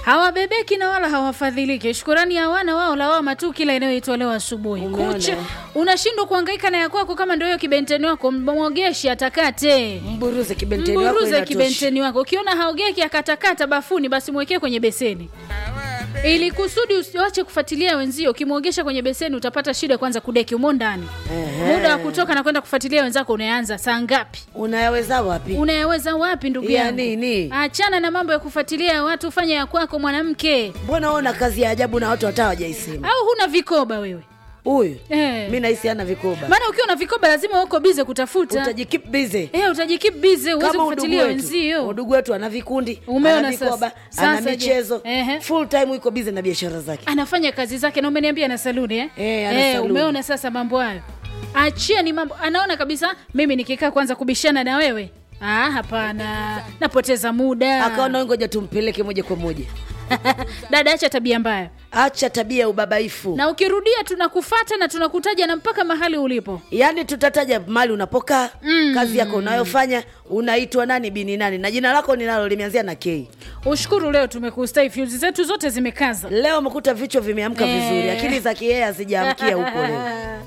hawabebeki na wala hawafadhiliki. Shukurani hawana wao, lawama tu kila inayoitwa leo asubuhi Umeona, kucha. eh? Unashindwa kuhangaika na ya kwako kama ndio hiyo kibenteni wako, mwogeshe atakate Mburuze kibenteni wako mburuze inatosha. kibenteni wako. Ukiona haogeki akatakata bafuni, basi mwekee kwenye beseni ili kusudi usiwache kufuatilia wenzio. Ukimwogesha kwenye beseni utapata shida kwanza kudeki umo ndani. Ehe. Muda wa kutoka na kwenda kufuatilia wenzako unaanza saa ngapi? Unayaweza wapi? Unayaweza wapi ndugu Ya yangu? nini? Achana na mambo ya kufuatilia watu, fanya ya kwako mwanamke. Mbona una kazi ya ajabu na watu hata hawajaisema? Au huna vikoba wewe? Huyu Eh. mi nahisi ana vikoba, Maana ukiwa na vikoba lazima uko bize kutafuta. utajikeep busy Eh, utajikeep busy uweze kama udugu kufuatilia wetu. wenzio. Udugu wetu ana vikundi, Umeona ana vikoba, sasa? ana Sasa je? michezo, Ehe. full time yuko busy na biashara zake. anafanya kazi zake na umeniambia na saluni eh? Eh, ana saluni. umeona sasa mambo hayo achia ni mambo anaona kabisa mimi nikikaa kwanza kubishana na wewe ah, hapana napoteza muda Akaona wewe ngoja tumpeleke moja kwa moja, dada acha tabia mbaya acha tabia ya ubabaifu. na ukirudia tunakufata na tunakutaja na mpaka mahali ulipo Yaani tutataja mali unapokaa Mm. kazi yako unayofanya, unaitwa nani bini nani, na jina lako ninalo limeanzia na K. ushukuru leo tumekustai fyuzi zetu zote zimekaza Leo umekuta vichwa vimeamka Eh. vizuri, akili za kiea hazijaamkia huko leo.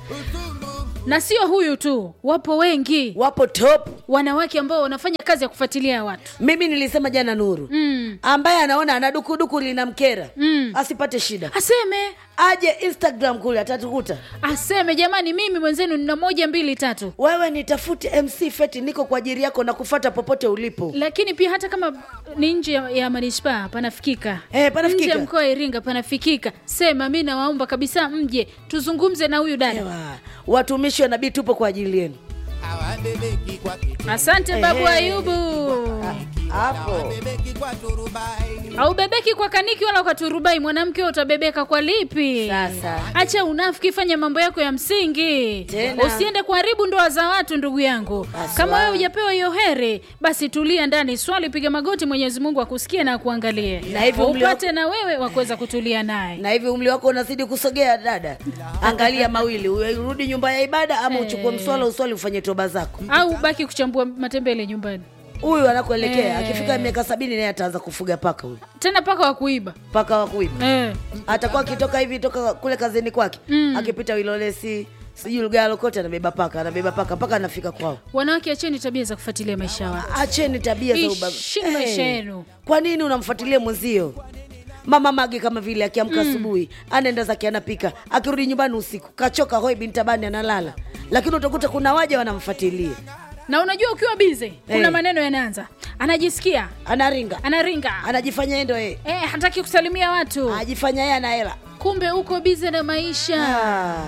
na sio huyu tu wapo wengi Wapo top. wanawake ambao wanafanya kazi ya kufuatilia watu Mimi nilisema jana Nuru, mm. ambaye anaona ana dukuduku linamkera Mm. asipate shida, aseme aje Instagram kule atatukuta. aseme jamani mimi mwenzenu nina moja mbili tatu Wewe nitafute MC Feti, niko kwa ajili yako na kufata popote ulipo. lakini pia hata kama ni nje ya, ya manispaa panafikika Eh, panafikika. nje ya mkoa wa iringa panafikika sema mi nawaomba kabisa mje tuzungumze na huyu dada Ewa, watumishi wa nabii tupo kwa ajili yenu. hawabebeki kwa kitu asante babu Ehe. ayubu Hapo hawabebeki kwa turubai haubebeki kwa kaniki wala kwa turubai mwanamke wewe utabebeka kwa lipi Sasa. acha unafiki fanya mambo yako ya msingi Tena. usiende kuharibu ndoa za watu ndugu yangu Haswa. kama wewe hujapewa hiyo heri basi tulia ndani swali piga magoti mwenyezi mungu akusikie na akuangalie Na hivyo umli upate na wewe wakuweza kutulia naye na hivi umri wako unazidi kusogea dada, angalia mawili, urudi nyumba ya ibada ama uchukue mswala uswali ufanye toba zako. au baki kuchambua matembele nyumbani Huyu anakuelekea Eh. akifika miaka sabini naye ataanza kufuga paka huyu tena paka wa kuiba paka wa kuiba. eh. Atakuwa akitoka hivi toka kule kazini kwake Mm. akipita Wilolesi sijui Lugalo kote anabeba paka anabeba paka mpaka anafika kwao. wanawake acheni tabia za kufuatilia maisha ya watu Acheni tabia za ubabe. Ishini maisha yenu. Kwa nini unamfuatilia mwenzio? Mama Mage kama vile akiamka asubuhi anaenda zake anapika, akirudi nyumbani usiku kachoka, hoi bintabani analala, lakini utakuta kuna waja wanamfuatilia, na unajua ukiwa bize kuna Eh. maneno yanaanza anajisikia anaringa, anaringa anajifanya yeye ndo yeye, eh, hataki kusalimia watu ajifanya yeye ana hela. kumbe uko bize na maisha Ah,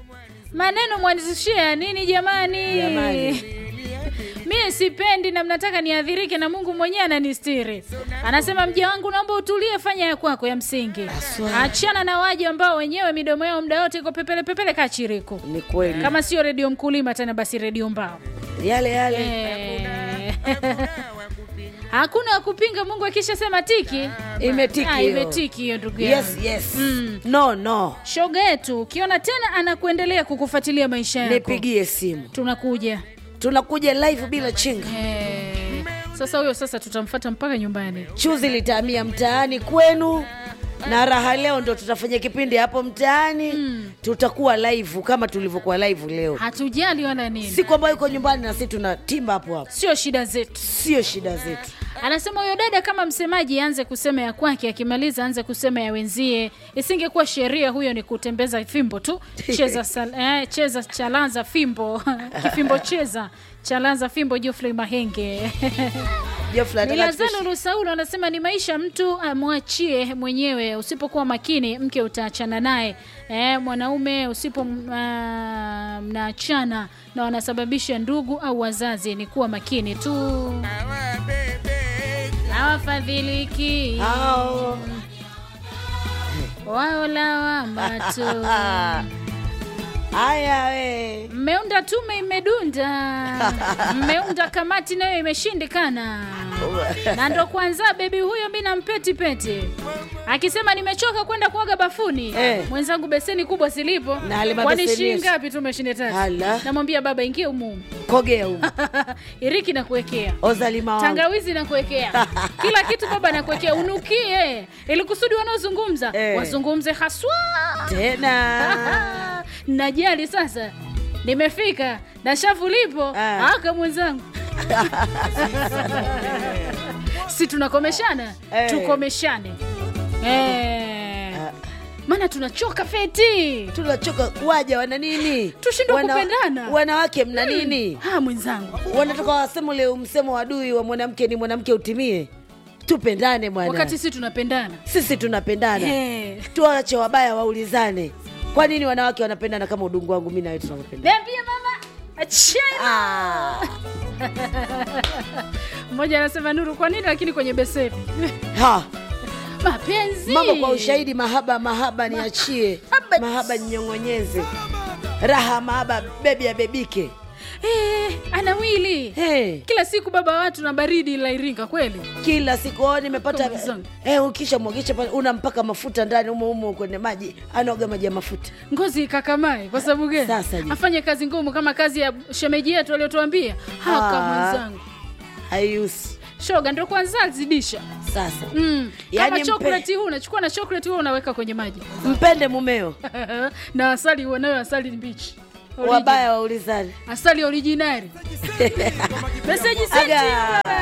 maneno mwanzishia ya nini jamani, Jamani. mie sipendi na mnataka niadhirike na mungu mwenyewe ananistiri anasema mja wangu naomba utulie fanya ya kwako ya msingi Haswa. achana na waja ambao wenyewe midomo yao muda wote iko pepele pepele kaa chiriku ni kweli kama sio redio mkulima tena basi redio mbao yale yale. Eh. hakuna wa kupinga mungu akishasema tiki Imetiki Ah, hiyo. imetiki hiyo ndugu yangu Yes, yes. Mm. No, no. shoga yetu ukiona tena anakuendelea kukufuatilia maisha yako Nipigie simu, tunakuja tunakuja live bila chinga. Eh, sasa huyo sasa tutamfata mpaka nyumbani Chuzi litahamia mtaani kwenu na raha leo ndo tutafanya kipindi hapo mtaani tutakuwa live kama tulivyokuwa live leo hatujali wala nini siku ambayo yuko nyumbani na sisi tuna timba hapo hapo sio shida zetu sio shida zetu anasema huyo dada kama msemaji aanze kusema ya kwake akimaliza aanze kusema ya wenzie isingekuwa sheria huyo ni kutembeza fimbo tu cheza, sal, eh, cheza chalaza fimbo kifimbo cheza chalaza fimbo jofrey mahenge Jofla anataka Milazano tupishi- Rusaulo anasema ni maisha, mtu amwachie mwenyewe. Usipokuwa makini, mke utaachana naye. E, mwanaume usipo ah, mnaachana na wanasababisha ndugu au wazazi, ni kuwa makini tu, hawafadhiliki Hao. wao lawama tu. haya we Mmeunda tume imedunda, mmeunda kamati nayo imeshindikana. na ndo kwanza bebi huyo mi nampeti peti akisema nimechoka kwenda kuoga bafuni Eh. mwenzangu beseni kubwa silipo Na ale kwani mabeseni shii yesu. ngapi tu mashine tatu Ala. namwambia baba ingia umumu kogea huko iriki na kuwekea ozalima wangu tangawizi na kuwekea kila kitu baba nakuwekea unukie ili kusudi wanaozungumza Eh. wazungumze haswa tena najali sasa nimefika na shavu lipo Ah. aka mwenzangu si tunakomeshana Eh. tukomeshane eh. Ah. maana tunachoka feti tunachoka waja wana nini Tushindwe kupendana. wanawake mna nini ha mwenzangu wanatoka wasemo leo msemo wa adui wa mwanamke ni mwanamke utimie tupendane bwana wakati si tunapendana sisi tunapendana Eh. tuwache wabaya waulizane kwa nini wanawake wanapendana kama udungu wangu mi nawe tunavyopendana niambie mama achana Ah. mmoja anasema nuru kwa nini lakini kwenye beseni ha mapenzi mambo kwa ushahidi mahaba mahaba niachie Mahaba. mahaba ninyong'onyeze raha mahaba bebi abebike eh, anawili hey. kila siku baba watu na baridi la iringa kweli kila siku oh, nimepata Kama zangu. eh, ukisha mwagisha pale unampaka mafuta ndani umo umo kwenye maji anaoga maji ya mafuta ngozi ikakamae kwa sababu gani Sasa je. afanye kazi ngumu kama kazi ya shemeji yetu aliyotuambia haka Ah. mwenzangu haiusi shoga ndo kwanza zidisha sasa mm. Yaani kama mpe- chokoleti huu unachukua na chokoleti huu unaweka kwenye maji mpende mumeo na asali uonayo asali mbichi Origi- wabaya waulizane asali originari meseji senti Aga.